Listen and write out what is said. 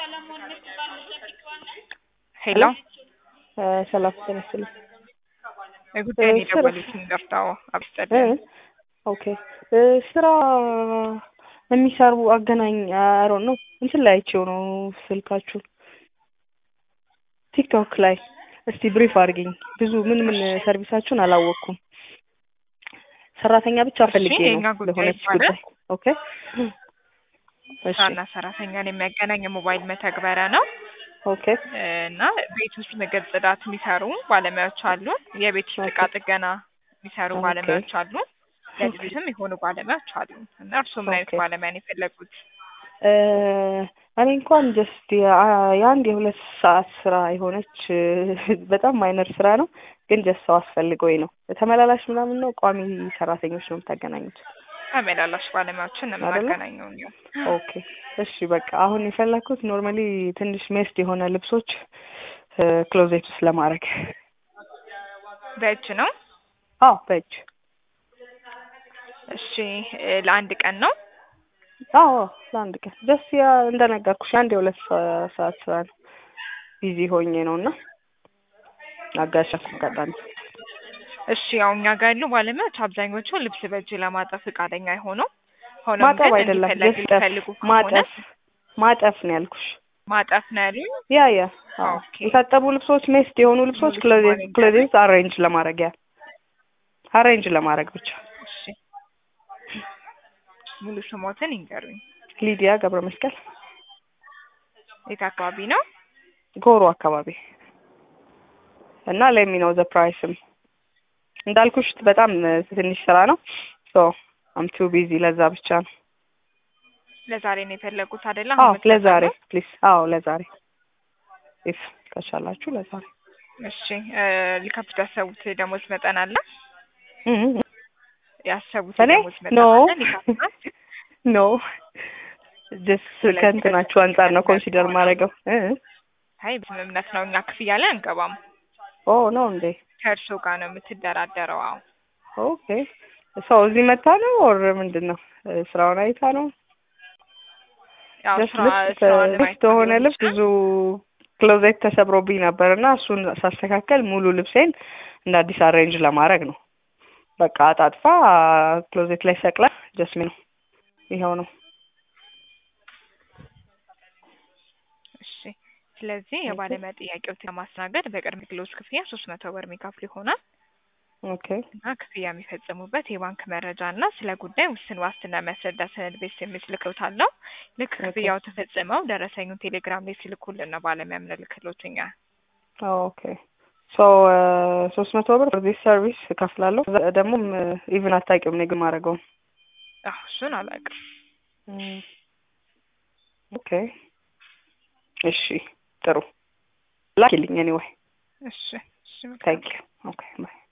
ሄሎ ሰላም ጤና ይስጥልኝ። ጉዳይን ስራ- የደወሉትን ገፍታው አብስጠልን ኦኬ ስራ የሚሰሩ አገናኝ አሮን ነው እንትን ላይ አይቼው ነው ስልካችሁን ቲክቶክ ላይ እስቲ ብሪፍ አድርጊኝ። ብዙ ምን ምን ሰርቪሳችሁን አላወቅኩም። ሰራተኛ ብቻ ፈልጌ የእኛ ነው ጉዳይ ለሆነች ይባላል። ጉዳይ። ኦኬ እሺ ስራና ሰራተኛን የሚያገናኝ የሞባይል መተግበሪያ ነው ኦኬ እና ቤት ውስጥ ምግብ ጽዳት የሚሰሩ ባለሙያዎች አሉ። የቤት ውስጥ እቃ ጥገና የሚሰሩ ኦኬ። ባለሙያዎች አሉ። ለልጅትም የሆኑ ባለሙያዎች አሉ እና እርስዎ ምን አይነት ኦኬ። ባለሙያ ነው የፈለጉት? እ እኔ እንኳን ጀስት የአንድ የሁለት ሰዓት ስራ የሆነች በጣም ማይነር ስራ ነው፣ ግን ጀስት ሰው አስፈልገውኝ ነው። ተመላላሽ ምናምን ነው ቋሚ ሰራተኞች ነው የምታገናኙት? ተመላላሽ ባለሙያዎችን ነው አይደለ? የምናገናኘው እኛው። ኦኬ እሺ በቃ አሁን የፈለግኩት ኖርማሊ ትንሽ ሜስድ የሆነ ልብሶች ክሎዜት ውስጥ ለማድረግ በእጅ ነው። አዎ በእጅ እሺ እ ለአንድ ቀን ነው። አዎ ለአንድ ቀን ጀስት ያ እንደነገርኩሽ አንድ የሁለት ሰ- ሰዓት ስራ ነው። ቢዚ ሆኜ ነው እና አጋሽ አጋጣሚ እሺ ያው እኛ ጋር ያሉ ባለሙያዎች አብዛኞቹ ልብስ በእጅ ለማጠብ ፈቃደኛ አይሆኑም። ሆኖም ማጠብ ግን አይደለም እንዲፈለግ ጀስት የሚፈልጉ ከሆነ ማጠፍ ማጠፍ ነው ያልኩሽ። ማጠፍ ነው ያሉኝ። ያ ያ አዎ ኦኬ። የታጠቡ ልብሶች ሜስድ የሆኑ ልብሶች ሙሉ ክሎዜት ስሟን ክሎዜት አሬንጅ ለማድረግ ያ አሬንጅ ለማድረግ ብቻ። እሺ ሙሉ ስሞትን ይንገሩኝ። ሊዲያ ገብረ መስቀል የት አካባቢ ነው? ጎሮ አካባቢ እና ለሚ ነው ዘ ፕራይስም እንዳልኩሽ በጣም ትንሽ ስራ ነው። ሶ አም ቱ ቢዚ ለዛ ብቻ ነው። ለዛሬ ነው የፈለጉት አይደለ? አዎ አሁን ለዛሬ የምትጠቀሙት? ፕሊዝ። አዎ ለዛሬ ኢፍ ከቻላችሁ ለዛሬ እሺ እ ሊከፍቱ ያሰቡት ደሞዝ መጠን አለ? እህ ያሰቡት እኔ ደሞዝ መጠን ኖ አለ? ሊከፍቱ ኖ ጀስት ከእንትናችሁ አንጻር ነው ኮንሲደር ማድረገው። እ አይ በስምምነት ነው። እኛ ክፍያ ላይ አንገባም። ኦ ነው እንዴ? ከእርስዎ ጋር ነው የምትደራደረው። አዎ ኦኬ ሰው እዚህ መታ ነው ኦር ምንድን ነው ስራውን አይታ ነው? ያው ጀስት ስራ ልብስ ስራውን ልብስ ለማየት በሆነ ሊሆን ልብስ ይችላል። ብዙ ክሎዜት ተሰብሮብኝ ነበር እና እሱን ሳስተካከል ሙሉ ልብሴን እንደ አዲስ አሬንጅ ለማድረግ ነው። በቃ አጣጥፋ ክሎዜት ላይ ሰቅላ ጀስሚ ነው ይኸው ነው። እሺ ስለዚህ የባለሙያ ጥያቄዎችን ለማስተናገድ በቅድመ ክፍሎች ክፍያ ሶስት መቶ ብር የሚከፍሉ ይሆናል ኦኬ እና ክፍያ የሚፈጽሙበት የባንክ መረጃ እና ስለ ጉዳይ ውስን ዋስትና የሚያስረዳ ሰነድ ቤት የሚል ልክሎታለሁ። ልክ ኦኬ። ክፍያው ተፈጽመው ደረሰኙን ቴሌግራም ላይ ሲልኩልን ነው ባለሙያ የምንልክሎት እኛ። ኦኬ ሶ ሶስት መቶ ብር ዚህ ሰርቪስ እከፍላለሁ። ደግሞ ኢቭን አታውቂውም እኔ ግን ማድረገው አዎ እሱን አላውቅም። ኦኬ እሺ ጥሩ ላኪልኝ ኤኒዌይ እሺ እሺ መልካም። ታንክ ዩ ኦኬ ባይ